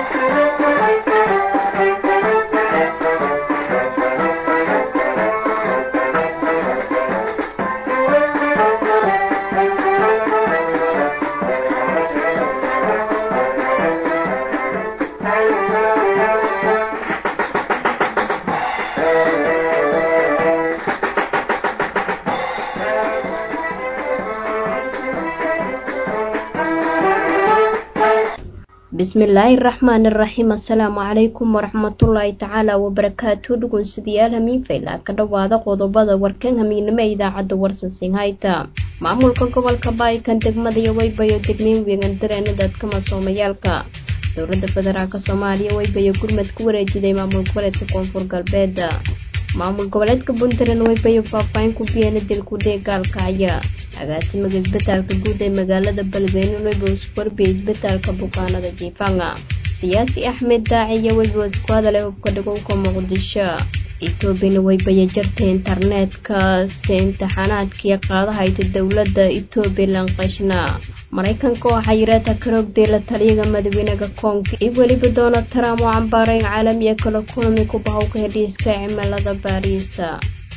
bismillaahi raxmaani raxiim assalaamu calaykum waraxmatullaahi tacaala wabarakaatu dhugunsidayaal hamiinfayla ka dhowaada qodobada warkan hamiignimo ee idaacadda warsansinhayta maamulka gobolka baayikan degmada iyo waybayo degniin weegan dareena dadka masoomayaalka dowladda federaalk soomaaliya waybayo gurmad ku wareejiday maamul goboleedka koonfur galbeed maamul goboleedka puntland waybayo faahfaahin ku biyeena dilku dheegaalkacya agaasimaga isbitaalka guud ee magaalada beledweyne weyba isku warbiyay isbitaalka bukaanada jiifanga siyaasi axmed daaciyo weyba isku hadalay hubka dhagowka muqdisho etoobiyana waybaya jartay internetka si imtixaanaadkii qaadahayta dowladda etoobiya lanqashna maraykanka oo xayiraata karoogday la taliyaga madaxweynaha koonka iyo weliba donald trump oo cambaareyn caalamiya kala kulami ku bahowka hedhiiska cimilada baariisa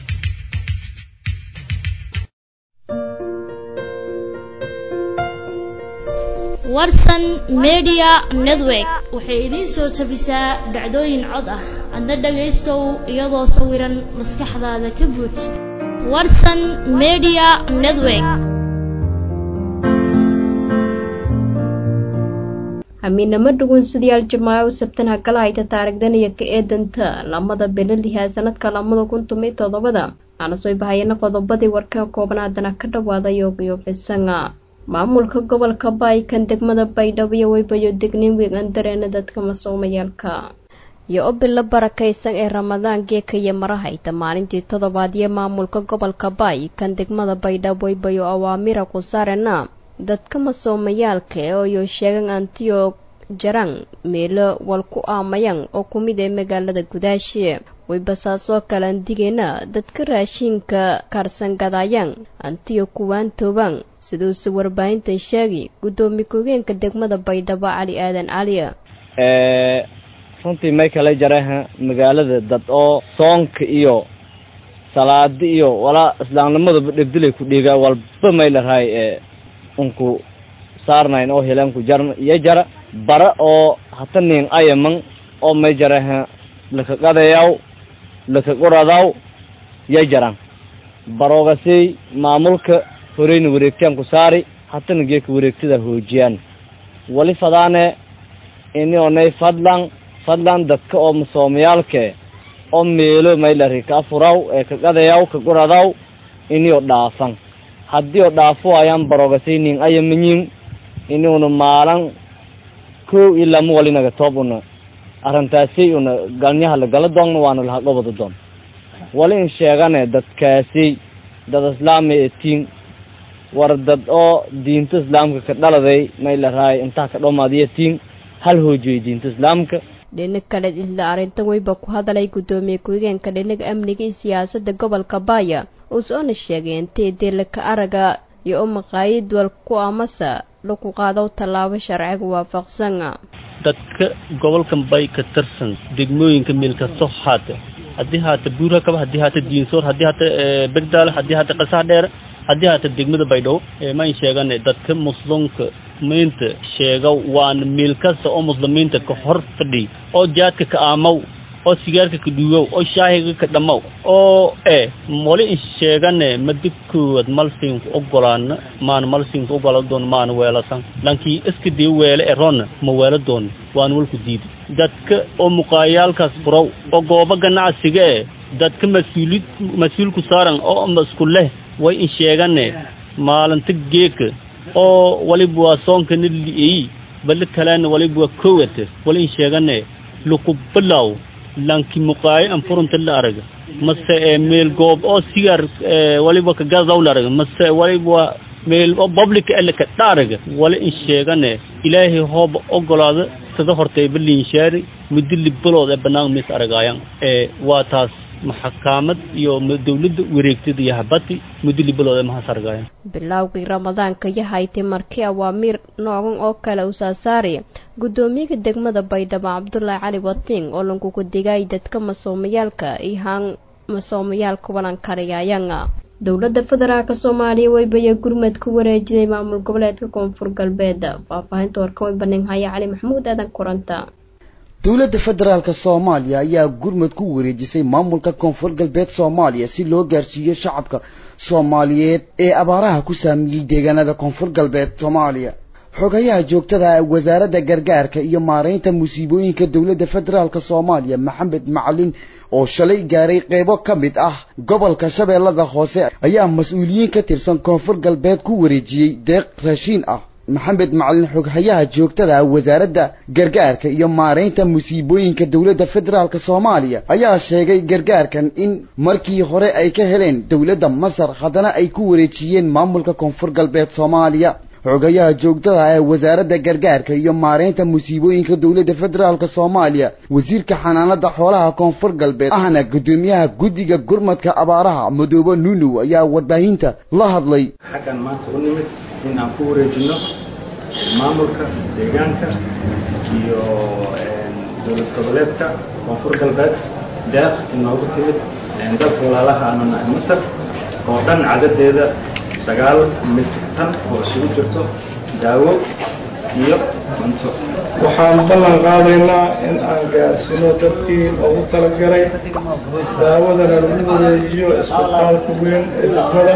warsan media network waxay idiin soo tabisaa dhacdooyin cod ah adna dhagaystow iyadoo sawiran maskaxdaada ka buuj warsan media network hamiinamo dhugunsidayaal jamaaco sabtan hakala hayta taarigdanaya ka eedanta lamada belaliha sanadka lamada kun tomiyo todobada aana soo bahayana qodobadii warka koobnaadana ka dhawaada yoogiyo fisanga maamulka gobolka baayikan degmada baydhabo iyo weybayo degniin weegan dareena dadka masoomayaalka iyo obila barakaysan ee ramadaan geeka iyo marahayta maalintii toddobaad iyo maamulka gobolka baayikan degmada baydhabo weybayo awaamira ku saarena dadka masoomayaalka ee oyo sheegan antiyo jarang meelo wal ku aamayang oo ku mid ee magaalada gudaashe waybasaasoo kale andigeena dadka raashiinka kaarsangadayang antiyo kuwaan toobang siduuse warbaahintan sheegi guddoomiye ku-geenka degmada baydhabo cali aadan cali runtii may kala jaraha magaalada dad oo soonka iyo salaadi iyo walaa islaamnimadaba dhegdilay ku dhiigaa walba may larahay ee unku saarnayn oo helanku jarna iyo jara bara oo hata nin ayaman oo may jaraha lakaqadayaw lakaqoradaw ya jaran baroogasiy maamulka horeyna wareegtaan ku saari hatana geeka wareegtada hoojiyaan wali fadaane ini onay fadlan fadlan dadka oo masoomayaalke oo meelo maylari ka afuraw ee kaqadayaw kaqoradaw ini oo dhaafan haddii oo dhaafo ayaan baroogasiy nin ayamanyin ini una maalan kow iyo lama walinaga toob una arrintaasi una galnyaha lagala doonna waana lahaqobada doon wali in sheegane dadkaasi dad islaami etiin war dad oo diinta islaamka ka dhaladay may larahay intaa ka dhomaadiyatiin hal hoojiyay diinta islaamka dhinac kale isla arrintan weyba ku hadalay guddoomiye ku-higeenka dhinaga amniga iyo siyaasadda gobolka baaya uusoona sheegay intay deelaka araga iyo u maqaayid wal ku amasa lagu qaado tallaabo sharciga waafaqsan dadka gobolkan bay ka tirsan degmooyinka meel kasto haata haddii haata buurhakaba haddii haata diinsoor haddii haata begdaale haddii haata qasax dheer haddii haata degmada baydhabo mayn sheegane dadka muslimka miinta sheega waana meel kasta oo muslimiinta ka hor fadhiy oo jaadka ka aamaw oo sigaarka ka dhuugow oo shaahiga ka dhammow oo e wali in sheegane madi koowaad malsiinku ogolaana maana malsiinku ogola doon maana weelasan lankii iska dii weele e roonna ma weela doon waana walku diida dadka oo muqaayaalkaas furaw oo goobo ganacsiga e dadka mas-uulid mas-uulku saaran oo masku leh way in sheegane maalinta geeka oo waliba waa soonkana li'eyi bali kalena waliba waa kowate wali in sheegane luku bilaw lanki muqaayo an furunta la araga mase e meel goob oo sigaar waliba ka gadaw la araga mase waliba waa meel oo public ele ka dhaaraga wali in sheegane ilaahay hooba ogolaada sada hortay balinshaari mudili bilood ee banaan mis aragaayan ee waa taas maxakaamad iyo dawladda wareegtada iyo habati muddo libalooda mahasargayan bilowgii ramadaanka yahaytay markii awaamiir noogan oo kale u saasaari guddoomiyaha degmada baydhabo cabdulaahi cali watiin oo lagugu digay dadka masoomayaalka iyo haan masoomayaalka walankariyayanga dowladda federaalk soomaaliya weybaya gurmad ku wareejiday maamul goboleedka koonfur galbeed faahfaahinta warkan way baninhaya cali maxamuud aadan kuranta dowladda federaalka soomaaliya ayaa gurmad ku wareejisay maamulka koonfur galbeed soomaaliya si loo gaarsiiyo shacabka soomaaliyeed ee abaaraha ku saameeyey deegaanada koonfur galbeed soomaaliya xogayaha joogtada ah wasaaradda gargaarka iyo maaraynta musiibooyinka dowladda federaalka soomaaliya maxamed macalin oo shalay gaaray qeybo ka mid ah gobolka shabeellada hoose ayaa mas-uuliyiin ka tirsan koonfur galbeed ku wareejiyey deeq raashiin ah maxamed macalin xoghayaha joogtada ah wasaaradda gargaarka iyo maaraynta musiibooyinka dowladda federaalk soomaaliya ayaa sheegay gargaarkan in markii hore ay ka heleen dowladda masar haddana ay ku wareejiyeen maamulka koonfur galbeed soomaaliya xogayaha joogtada ee wasaaradda gargaarka iyo maaraynta musiibooyinka dowladda federaalk soomaaliya wasiirka xanaanada xoolaha koonfur galbeed ahna guddoomiyaha guddiga gurmadka abaaraha madoobe nunuw ayaa warbaahinta la hadlay xaggan maanta u nimid in aan ku wareejino maamulka deegaanka iyo dowlad goboleedka koonfur galbeed deeq inoogu timid dalka walaalaha anana masar oo dhan cadadeeda sagaal mitrig tan oo isugu jirto daawo iyo cunto waxaan ballan qaadaynaa in aan gaarsiino dadkii loogu talagalay daawadana lagu wareejiyo isbitaalka weyn ee degmada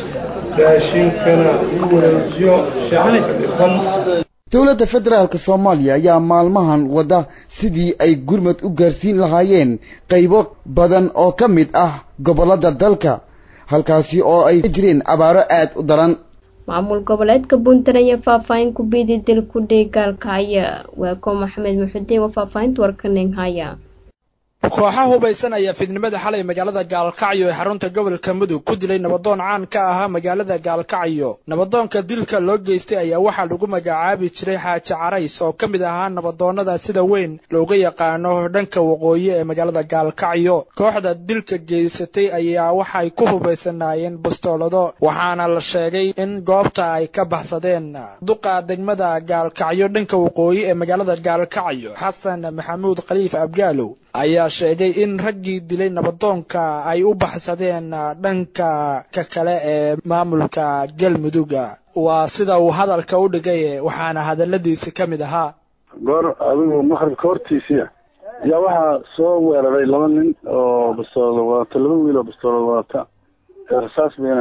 raashinkana lagu wareejiyo shacabka dhiban dowladda federaalk soomaaliya ayaa maalmahan wadda sidii ay gurmad u gaarsiin lahaayeen qaybo badan oo ka mid ah gobollada dalka halkaasi oo ay ka jireen abaaro aad u daran maamul goboleedka puntland iyo faahfaahin ku biidi dil ku dheegaalkaya waa ko maxamed muxudiin oo faahfaahinta warkaninhaya kooxa hubaysan ayaa fidnimada xalay magaalada gaalkacyo ee xarunta gobolka mudug ku dilay nabadoon caan ka ahaa magaalada gaalkacyo nabadoonka dilka loo geystay ayaa waxaa lagu magacaabi jiray xaaji carays oo ka mid ahaa nabadoonnada sida weyn looga yaqaano dhanka waqooyi ee magaalada gaalkacyo kooxda dilka geysatay ayaa waxay ku hubaysanaayeen bastoolado waxaana la sheegay in goobta ay ka baxsadeen duqa degmada gaalkacyo dhanka waqooyi ee magaalada gaalkacyo xasan maxamuud khaliif abgaalow ayaa sheegay in raggii dilay nabadoonka ay u baxsadeen dhanka ka kale ee maamulka galmuduga waa sida uu hadalka u dhigay waxaana hadaladiisi ka mid ahaa goor adigu maqribka hortiisiia yaa waxaa soo weeraray laba nin oo bastoolada wadata laba wiil oo bastoolada wadata rasaas bayna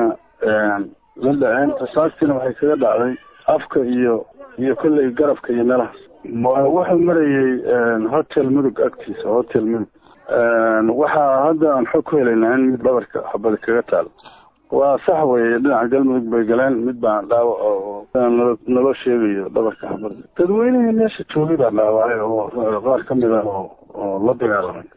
la dhaceen rasaastiina waxay kaga dhacday afka iyo iyo kolley garabka iyo meelahaas wuxuu marayey hotel mudug agtiisa hotel mudug waxaa hadda aan xog ku helaynaa in mid dhabarka xabada kaga taalo waa sax weye dhinaca galmudug bay galeen mid baa dhaawac oo naloo sheegayo dhabarka xabada dadweynihii meesha joogay baa dhaawacay oo qaar ka mid ah oo la dagaalamay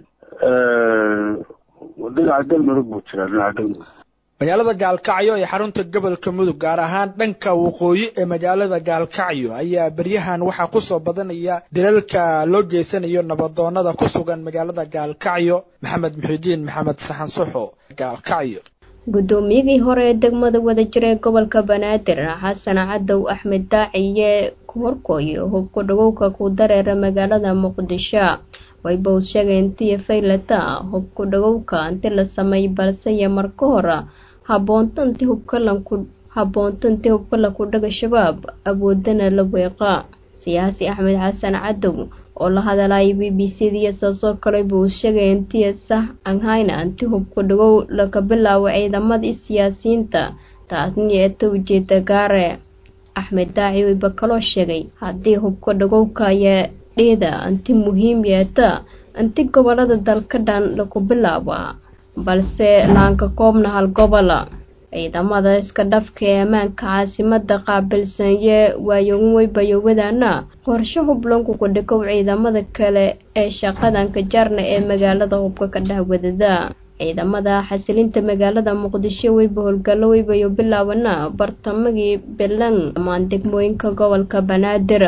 dhinaca galmudug buu jiraa dhinaca galmudug magaalada gaalkacyo ee xarunta gobolka mudug gaar ahaan dhanka waqooyi ee magaalada gaalkacyo ayaa beryahan waxaa kusoo badanaya dilalka loo geysanayo nabadoonada ku sugan magaalada gaalkacyo maxamed muxidiin maxamed saxan suxo gaalkacyo guddoomiyadii hore ee degmada wadajir ee gobolka banaadir xasan cadow axmed daaciye ku horkooyo hubku dhagowka ku dareera magaalada muqdisho wayba u sheegeen intiyo faylata hubku dhagowka inti la sameey balse iyo marka hore habboonta inti hubkalanku habboonta inti hubkalanku dhaga shabaab awoodana la weeqa siyaasi axmed xasan cadow oo la hadalaya b b c diyo saasoo kale buu sheegay intiya sax anhayna inti hubku dhagow laga bilaabo ciidamadii siyaasiyiinta taasni eeta ujeeda gaare axmed daaci wayba kaloo sheegay haddii hubka dhagowka ayaa dheeda inti muhiim yeeta inti gobolada dalka dhan lagu bilaaba balse laanka koobna hal gobola ciidamada iska dhafka ee ammaanka caasimada qaabilsanye waayogan weybayowadaana qorshe hublanku ku dhikow ciidamada kale ee shaqadanka jarna ee magaalada hubka ka dhahwadada ciidamada xasilinta magaalada muqdisho weyba howlgallo weybayo bilaabana bartamagii bilan dhammaan degmooyinka gobolka banaadir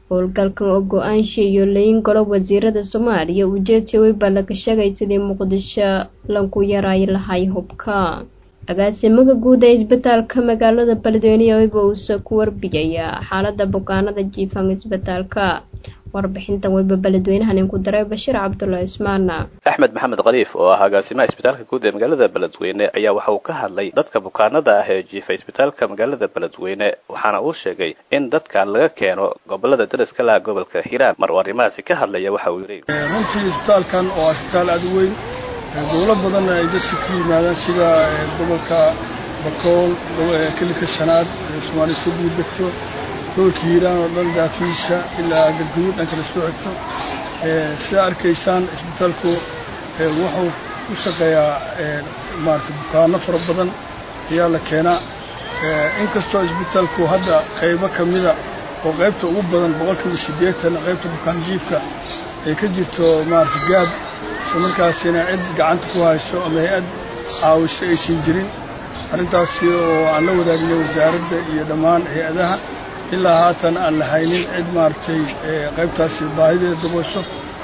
howlgalkan oo go-aansha iyo layin golo wasiirada soomaaliya ujeedsi weyba laga sheegay sidii muqdisho lanku yaraayi lahay hubka agaasimaha guud ee isbitaalka magaalada beledweyne weyba uuse ku warbiyaya xaalada bukaanada jiifan isbitaalka warbixintan weyba beledweynahan inku daray bashiir cabdulla ismaan axmed maxamed khaliif oo ah agaasimaha isbitaalka guud ee magaalada beledweyne ayaa waxa uu ka hadlay dadka bukaanada ah ee jiifa isbitaalka magaalada beledweyne waxaana uu sheegay in dadkan laga keeno gobolada dariska laha gobolka hiiraan mar uu arrimahaasi ka hadlaya waxa uu yidhi runtii isbitaalkan oo isbitaal aada u weyn gobolo badanna ay dadka ka yimaadaan sida gobolka bakool kelika shanaad soomaaliya soo guudegto gobolka hiiraan oo dhan daafiisha ilaa galguduud dhanka la soo xigto sidaa arkaysaan isbitaalku wuxuu u shaqeeyaa maarata bukaano fara badan ayaa la keenaa inkastoo isbitaalku hadda qaybo ka mida oo qaybta ugu badan boqolkiiba siddeetan qaybta bukaan jiifka ay ka jirto maarata gaab isla markaasina cid gacanta ku hayso ama hay-ad caawiso aysan jirin arrintaasi oo aan la wadaagnay wasaaradda iyo dhammaan hay-adaha ilaa haatan aan la haynin cid maaragtay qaybtaasi baahideeda daboosho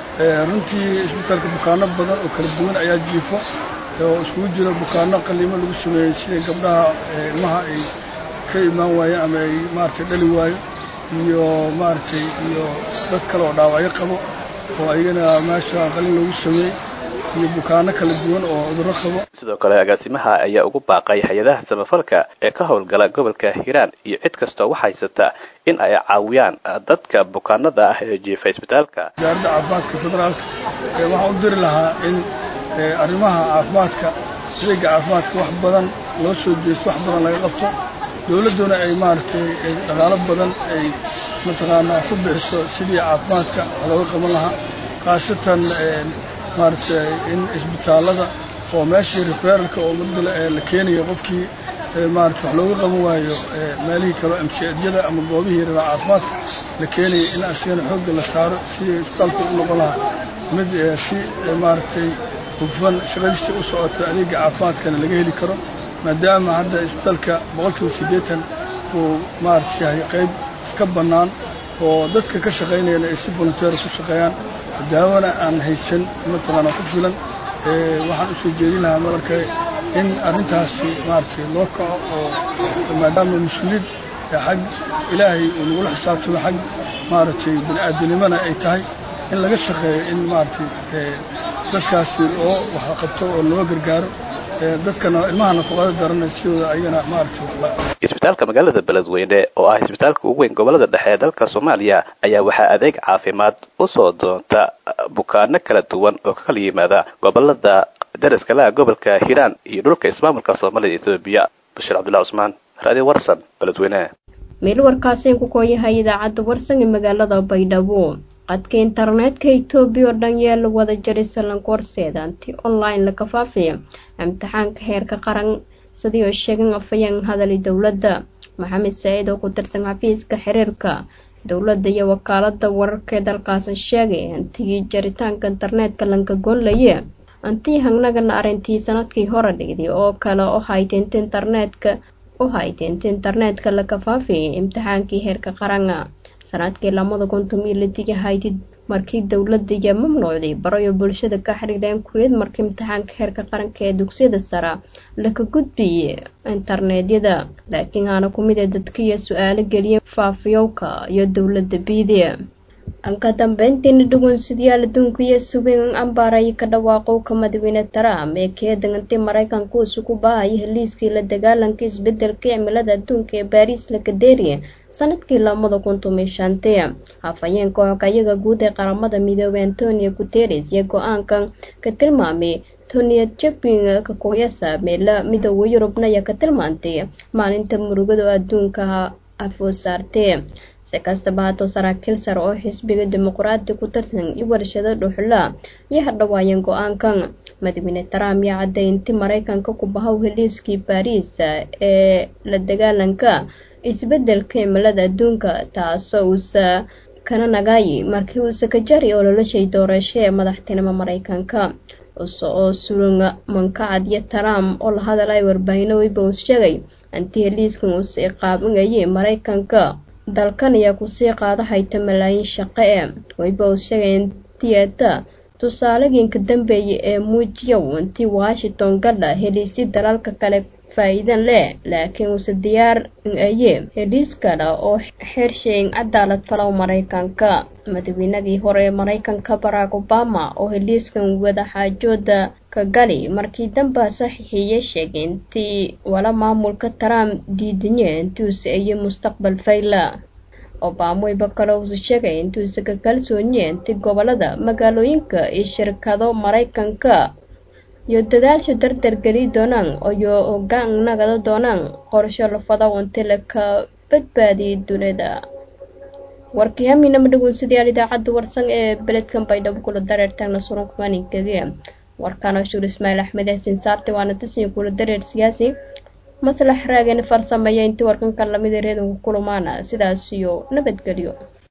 runtii isbitaalka bukaano badan oo kala duwan ayaa jiifo oo iskugu jiro bukaano qaliimo lagu sameeyey sida gabdhaha ilmaha ay ka imaan waayeen ama ay maaragtay dhali waayo iyo maaragtay iyo dad kale oo dhaawacyo qabo oo ayagana meesha qalin lagu sameeyey iyo bukaano kala duwan oo cudurro qabo sidoo kale agaasimaha ayaa ugu baaqay hay-adaha samafalka ee ka howlgala gobolka hiiraan iyo cid kastoo wax haysata in ay caawiyaan dadka bukaanada ah ee jiifa isbitaalka wasaaradda caafimaadka federaalka waxaan u diri lahaa in arrimaha caafimaadka adeega caafimaadka wax badan loo soo jeesto wax badan laga qabto dowladduna ay maaragtay dhaqaalo badan ay mataqaanaa ku bixiso sidii caafimaadka wax looga qaban lahaa khaasatan maaragtay in isbitaallada oo meeshii referalka oo mudala la keenayo qofkii maarata wax looga qaban waayo meelihii kaleo amsiyaadyada ama goobihii rabaa caafimaadka la keenayo in asigana xoogga la saaro sidii isbitaalku u noqon lahaa mid si maaragtay hufan shaqadiista u socota adeega caafimaadkana laga heli karo maadaama hadda isbitaalka boqolkiiba siddeetan uu maarata yahay qayb iska bannaan oo dadka ka shaqaynayana ay si volunteer ku shaqeeyaan daawona aan haysan mataqaana ku filan waxaan u soo jeedin lahaa marka in arrintaasi maaragtay loo kaco oo maadaama mas-uuliyad xag ilaahay uu nagula xisaabtamo xag maaragtay bini-aadanimona ay tahay in laga shaqeeyo in maaragtay dadkaasi oo wax qabto oo loo gargaaro dadkana ilmaha nafaqada daranay sidooda ayagana maaragtay waxba isbitaalka magaalada beledweyne oo ah isbitaalka ugu weyn gobolada dhexe ee dalka soomaaliya ayaa waxaa adeeg caafimaad usoo doonta bukaano kala duwan oo ka kala yimaada gobolada dariska laha gobolka hiiraan iyo dhulka ismaamulka soomaalida etoobiya bashiir cabdullahi cusmaan radio warsan beledweyne meel warkaasiin ku kooyahay idaacadda warsan ee magaalada baydhabo qadka internetka etoobiya oo dhan yaa la wada jaray salanka horseeda anti online laga faafiya imtixaanka heerka qaran sidii oo sheegan afayeen hadali dowladda maxamed saciid oo ku tirsan xafiiska xiriirka dowladda iyo wakaalada wararka ee dalkaasi sheegay antigii jaritaanka internetka lanka goonlaye antii hangnagana arrintii sanadkii hore dhigday oo kale oo hayteenta internetka u hayteenta internetka laga faafiyay imtixaankii heerka qaranga sanadkii lamada kuntum iyo litiga haydid markii dowladda iyo mamnuucday barayo bulshada ka xiriireen kuriyad markii imtixaanka heerka qaranka ee dugsiyada sara laga gudbiyey internetyada laakiin aana ku mid ee dadkiiyo su-aalo geliyay faafiyowka iyo dowladda biidiya anka dambeyntiina dhugunsidyaal adduunka iyo sugan ambaray ka dhawaaqowka madaxweyne trump ee keedagantay maraykanku isugu baahaya heliiskii la dagaalanka isbedelka cimilada adduunka ee baariis lakadeeriya sanadkii lamada kuntum iyo shantii hafayeenka xogayaga guud ee qaramada midoobey antonio guteres iyo go-aankan ka tilmaamay toniya jabing kakoyasa meela midooda yurubna ayaa ka tilmaantay maalinta murugada oo adduunka afoo saartee si kastaba haatoo saraakiil sare oo xisbiga dimuqraadi ku tirsan iyo warshado dhuxla iyo hadhawaayeen go-aankan madaxweyne trump iyo caddaynti maraykanka ku bahow heliiskii baariis ee la dagaalanka isbedelka cimilada adduunka taasoo uusa kana nagaayi markii uusa ka jari oo noloshay doorasho ee madaxtinimo maraykanka use oo surunga mankacad iyo trump oo la hadalay warbaahinno weyba uu sheegay anti heliiskan uusa iqaabinayay maraykanka dalkan ayaa kusii qaada hayta malaayiin shaqo ee wayba uu sheegay tiyata tusaalegiinka dambeeya ee muujiyow intii washington gadha heliisii dalalka kale faa-iidan leh laakiin uuse diyaar aye heliis kale oo xersheyn cadaalad falow maraykanka madaweynadii hore ee maraykanka barack obama oo heliiskan wadaxaajooda ka gali markii damba saxiixiye sheegay intii wala maamulka trump diidanye intuuse aye mustaqbal fayla obama wayba kale uuse sheegay intuuse ka kalsoonye intii gobolada magaalooyinka iyo shirkado maraykanka iyo dadaasha dardar geli doonaan iyo ogaan nagada doonaan qorsho lafada unti laka badbaadiyay dunida warkii haminama dhagoonsadayaal idaacadda warsan ee beledkan baydhabo kula dareertaagna surunkuganinkage warkaana shuur ismaaciil axmed xasin saarte waana tasiin kula dareer siyaasi maslax raageen farsameeya intii warkanka lamida reedanku kulumaana sidaas iyo nabadgelyo